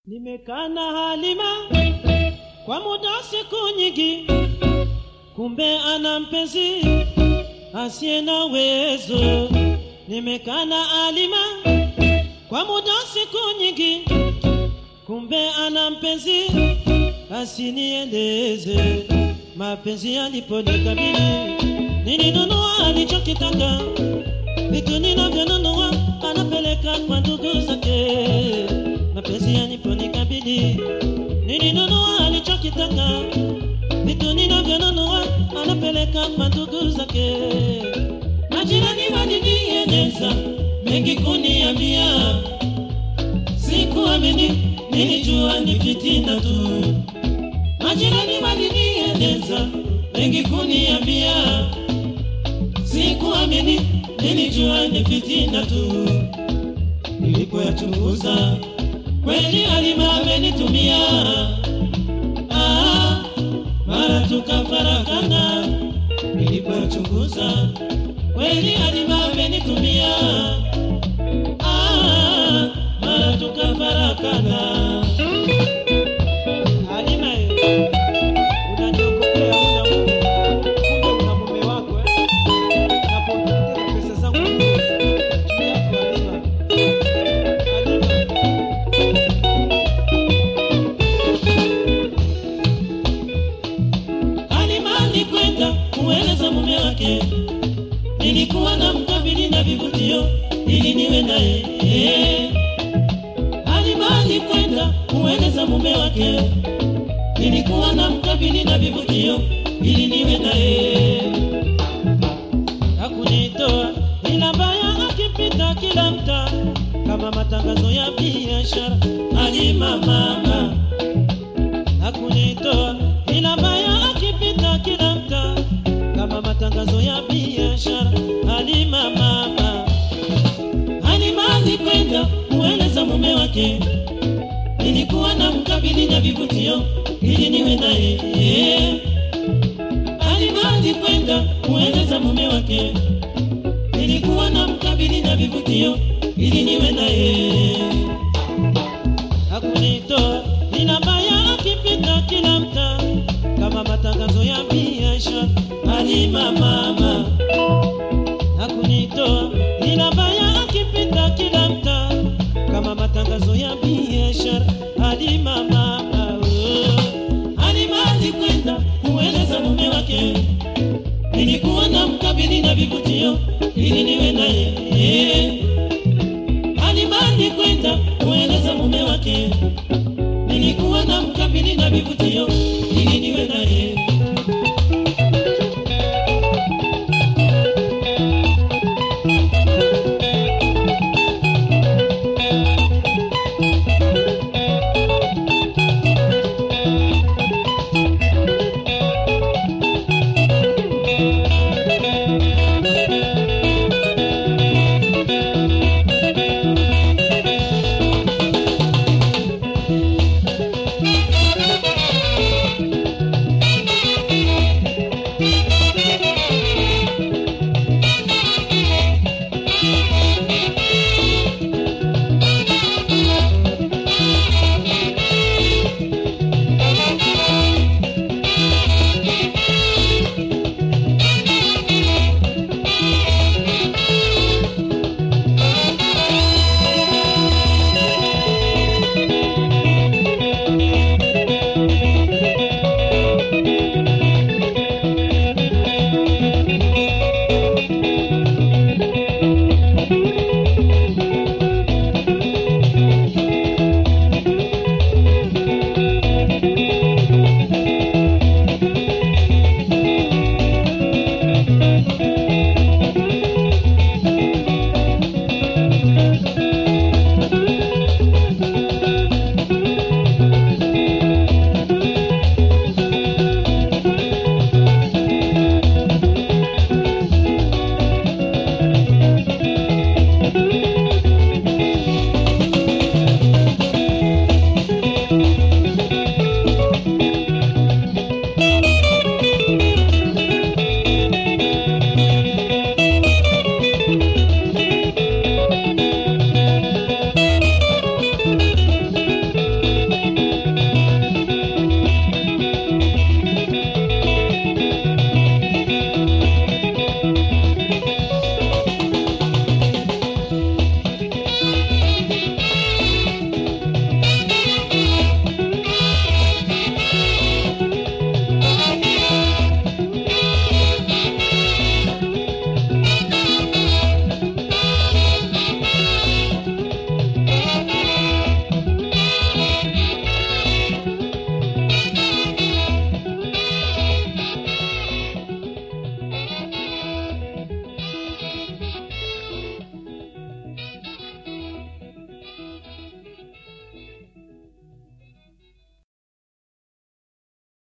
Nimekaa na Halima kwa muda wa siku nyingi, kumbe ana mpenzi asiye na uwezo. Nimekaa na Halima kwa muda wa siku nyingi, kumbe ana mpenzi asinieleze. Mapenzi yaliponikabili, nilinunua alichokitaka, vitu ninavyonunua anapeleka kwa ndugu zake. Mapenzi yaliponikabili, nilinunua alichokitaka, vitu ninavyonunua anapeleka kwa ndugu zake. Majirani walinieleza mengi kuniambia, sikuamini, nilijua ni fitina tu. Majirani walinieleza mengi kuniambia, sikuamini, nilijua ni fitina tu. Nilipoyachunguza kweli Halima amenitumia, ah, mara tukafarakana. Nilipoyachunguza kweli Halima amenitumia, ah, mara tukafarakana. Halima, eh, unaniogopea muda huu. Kumbe una mume wako eh? Napoteza pesa zangu juu yako Halima. Halima. Halima alikwenda kueleza mume wake, nilikuwa na mkabili na vivutio ili niwe naye. Eh. Halima alikwenda kueleza mume wake, nilikuwa na mkabili na vivutio ili niwe naye. Hakunitoa ila mbaya, akipita kila mtaa kama matangazo ya biashara. Halima mama hakunitoa ila mbaya, akipita kila mtaa kama matangazo ya biashara. Halima mama, Halima alikwenda kueleza mume wake, nilikuwa na mkabili na vivutio ili niwe naye. Eh. Halima alikwenda kueleza mume wake, nilikuwa na mkabili na vivutio ili niwe naye hakunitoa ila mbaya, akipita kila mtaa kama matangazo ya biashara. Halima mama hakunitoa ila mbaya, akipita kila mtaa kama matangazo ya biashara. Halima mama oh. Halima alikwenda kueleza mume wake, nilikuwa na mkabili na vivutio ili niwe naye eh. Halima alikwenda kueleza mume wake, nilikuwa na mkabili na vivutio